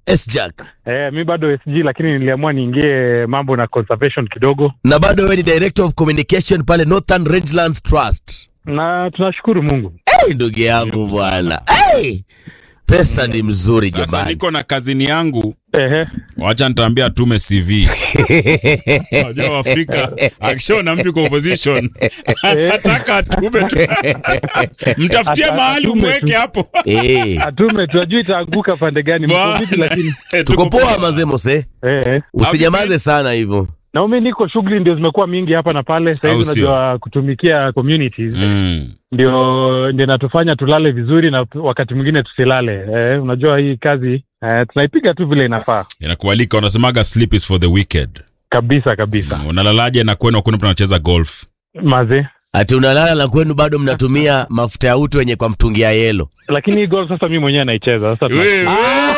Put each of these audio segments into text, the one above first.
sjack Eh, mi bado SG lakini niliamua niingie mambo na conservation kidogo, na bado wewe ni director of communication pale northern rangelands trust na tunashukuru Mungu. hey, ndugu yangu bwana hey! pesa ni mzuri Sasa jamani niko na kazini yangu, Ehe, wacha nitaambia atume CV. Unajua Afrika akishaona mtu kwa opposition anataka atume tu. Mtafutie Ata- mahali atume umweke tu. hapo. hey. atume tunajua itaanguka pande gani, mko vipi? Lakini tuko poa mazemose eh, eh. usijamaze sana hivyo na mimi niko shughuli ndio zimekuwa mingi hapa na pale. Sasa Au hivi sio? unajua kutumikia communities Mm. ndio ndio natufanya tulale vizuri na wakati mwingine tusilale. Eh, unajua hii kazi eh, tunaipiga tu vile inafaa Inakualika, unasemaga sleep is for the wicked. kabisa kabisa. Unalalaje na kwenu hakuna mtu anacheza golf? Maze ati unalala na kwenu bado mnatumia mafuta ya utu wenye kwa mtungi ya yelo lakini hii golf sasa mimi mwenyewe naicheza sasa. tuna- Wewe.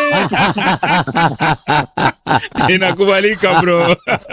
Inakubalika bro.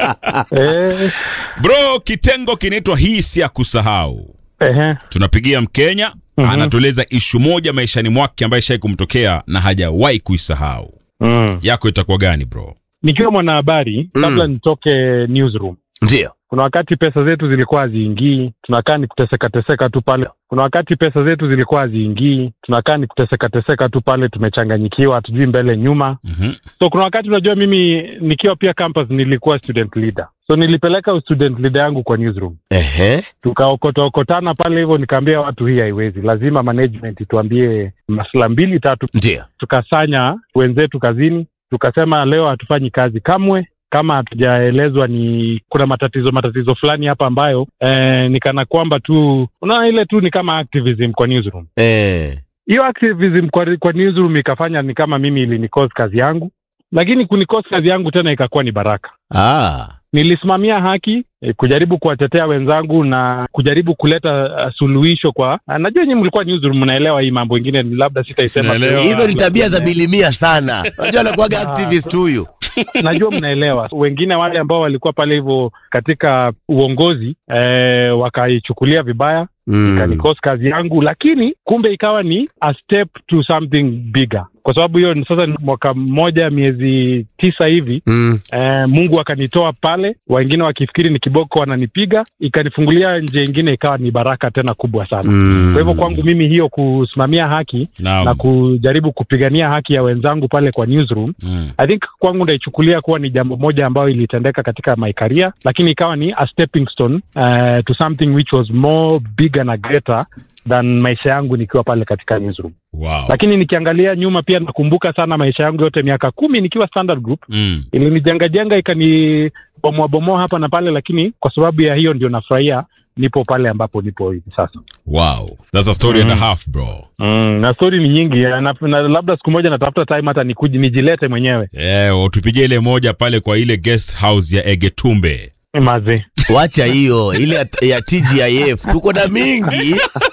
Eh, Bro, kitengo kinaitwa hii si ya kusahau. ehe. Tunapigia Mkenya Mhm. anatueleza ishu moja maishani mwake ambaye shai kumtokea na hajawahi kuisahau. Mm. Yako itakuwa gani bro? Nikiwa mwanahabari Mm. kabla nitoke newsroom ndio kuna wakati pesa zetu zilikuwa haziingii, tunakaa ni kuteseka teseka tu pale. Kuna wakati pesa zetu zilikuwa haziingii, tunakaa ni kuteseka teseka tu pale, tumechanganyikiwa, hatujui mbele nyuma. Mhm. So kuna wakati unajua, mimi nikiwa pia campus nilikuwa student leader, so nilipeleka student leader yangu kwa newsroom, ehe tukaokotaokotana pale hivyo, nikaambia watu hii haiwezi, lazima management ituambie masuala mbili tatu. ndio Tukasanya wenzetu kazini, tukasema leo hatufanyi kazi kamwe kama hatujaelezwa ni kuna matatizo matatizo fulani hapa ambayo eh, ni kana kwamba tu unaona ile tu ni kama activism kwa newsroom eh. hiyo activism kwa, kwa newsroom ikafanya ni kama mimi ilinikosa kazi yangu lakini kunikosa kazi yangu tena ikakuwa ni baraka ah. nilisimamia haki eh, kujaribu kuwatetea wenzangu na kujaribu kuleta uh, suluhisho kwa uh, najua nyinyi mlikuwa newsroom mnaelewa hii mambo ingine labda sitaisema Naelewa. hizo ni tabia za bilimia sana unajua anakuwaga activist huyu najua mnaelewa wengine wale ambao walikuwa pale hivyo katika uongozi eh, wakaichukulia vibaya mm. ikanikos kazi yangu lakini kumbe ikawa ni a step to something bigger kwa sababu hiyo ni sasa ni mwaka mmoja miezi tisa hivi Mm. eh, mungu akanitoa pale wengine wakifikiri ni kiboko wananipiga ikanifungulia njia ingine ikawa ni baraka tena kubwa sana Mm. kwa hivyo kwangu mimi hiyo kusimamia haki Naam. na kujaribu kupigania haki ya wenzangu pale kwa newsroom Mm. I think kwangu ndaichukulia kuwa ni jambo moja ambayo ilitendeka katika my career, lakini ikawa ni a stepping stone uh, to something which was more bigger na greater than maisha yangu nikiwa pale katika newsroom. Wow. Lakini nikiangalia nyuma pia nakumbuka sana maisha yangu yote miaka kumi nikiwa Standard Group Mm. ilinijenga jenga ikani bomoa bomoa hapa na pale, lakini kwa sababu ya hiyo ndio nafurahia nipo pale ambapo nipo hivi sasa. Wow. That's a story and a half bro. Mm, na stori ni nyingi na, na labda siku moja natafuta time hata nikuji nijilete mwenyewe Eh, utupigie ile moja pale kwa ile guest house ya Egetumbe. maze wacha hiyo ile ya, ya tgif tuko na mingi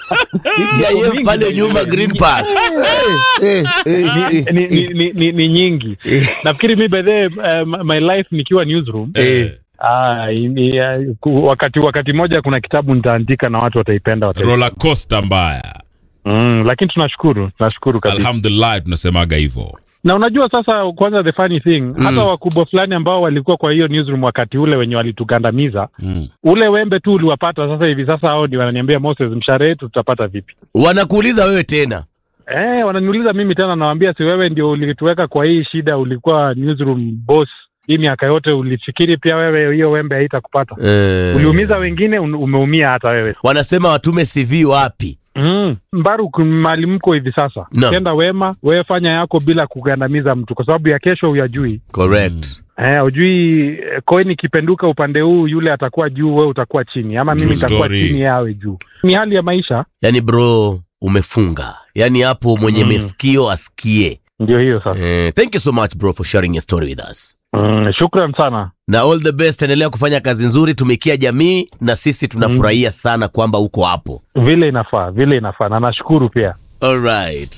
tgif pale nyuma green park Eh, eh, eh, ni, ni, ni, ni, ni nyingi nafikiri mi bedhee uh, my life nikiwa newsroom Eh. ah, ni, uh, ku- wakati wakati moja kuna kitabu nitaandika na watu wataipenda wataipenda. Roller coaster mbaya. mm, lakini tunashukuru tunashukuru kabisa Alhamdulillah tunasemaga hivyo. na unajua sasa kwanza the funny thing hata wakubwa fulani ambao walikuwa kwa hiyo newsroom wakati ule wenye walitugandamiza Mm. ule wembe tu uliwapata sasa hivi sasa hao ndio wananiambia Moses mshahara yetu tutapata vipi wanakuuliza wewe tena Eh, wananiuliza mimi tena, nawaambia si wewe ndio ulituweka kwa hii shida, ulikuwa newsroom boss hii miaka yote, ulifikiri pia wewe hiyo wembe haitakupata? eh, Uliumiza wengine, un- umeumia hata wewe. wanasema watume cv wapi Mm. Mbaru mali mko hivi sasa, Naam. tenda wema, wewe fanya yako bila kugandamiza mtu, kwa sababu ya kesho huyajui. correct Eh, ujui eh, coin ikipenduka upande huu, yule atakuwa juu, wewe utakuwa chini, ama mimi True nitakuwa story. chini, yeye awe juu. Ni hali ya maisha, yani bro umefunga yani hapo mwenye Mm. meskio asikie ndio hiyo sasa. eh, thank you so much bro for sharing your story with us Mm, shukran sana. na all the best endelea kufanya kazi nzuri tumikia jamii na sisi tunafurahia sana kwamba uko hapo Vile inafaa, vile inafaa, na nashukuru pia. alright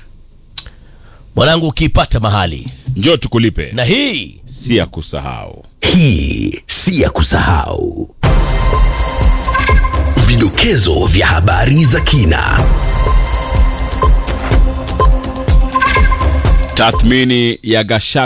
mwanangu ukiipata mahali Njoo tukulipe. na hii Si ya kusahau. Hii si ya kusahau. Vidokezo vya habari za kina. Tathmini ya Gashaga